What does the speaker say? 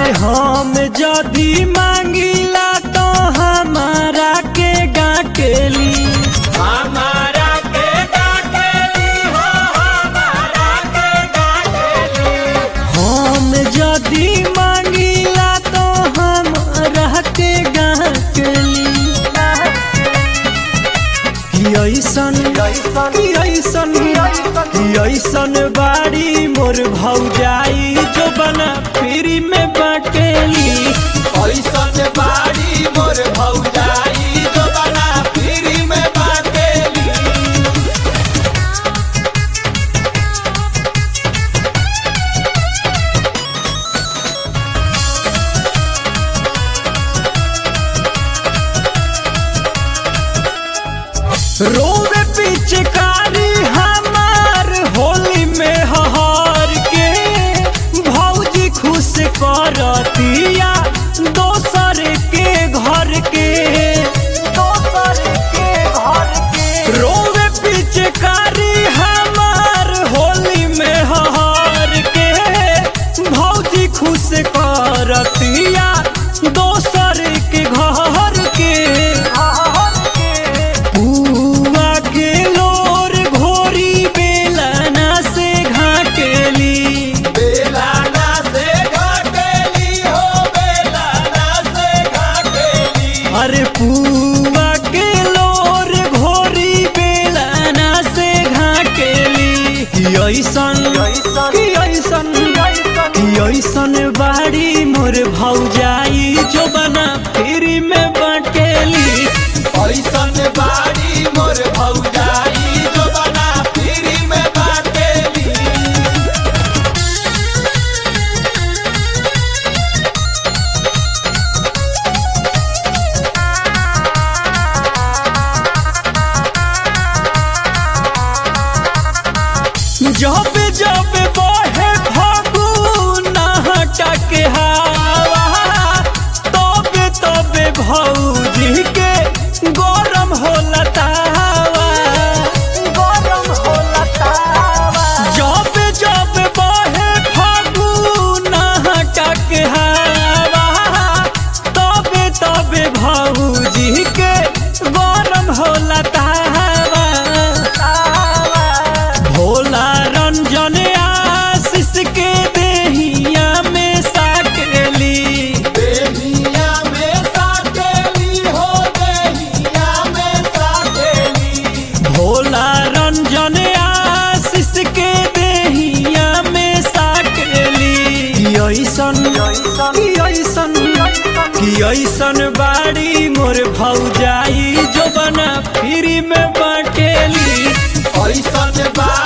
अरे हम जदी मांगिला तो हमारा के गाकेली हमारा के डाकेली हो हमारा के डाकेली हम जदी मांगिला तो हमारा के गाकेली कि ऐसन कि ऐसन कि ऐसन बाड़ी मोर भौजाई जो बना फ्री में बाटेली ऐसन बाड़ी मोर भौजाई जो बना फ्री में बाटेली रोवे पिचकारी हमार होली में हहार के भौजी खुश करतिया दोसर के घर के दोसर के घर के रोवे पिचकारी हमार होली में हहार के भौजी खुश करतिया दोसर के घर के बुआ के लोर घोरी बेलना से घाटेली बेलाना से घाटेली हो बेलाना से घाटेली अरे पुआ के लोर घोरी बेलना से घाटेली कि ऐसन कि ऐसन कि ऐसन बाड़ी मोर भौजाई जो बना फ्री में बाटेली ऐसन बाड़ी मोर भौजाई जो बना फ्री में बाटेली जब जब बहे फागुन हटक हवा तब तब भौजी के गरम होला तावा गरम होला तावा जब जब बहे फागुन हटक हवा तब तब भौजी के गरम होला तावा भोला रंजन आशीष के देहिया में साकेली देहिया में साकेली हो देहिया में साकेली भोला रंजन आशीष के देहिया में साकेली कि ऐसन कि ऐसन कि ऐसन बाड़ी मोर भौजाई जो बना फ्री में बाटेली ऐसन बाड़ी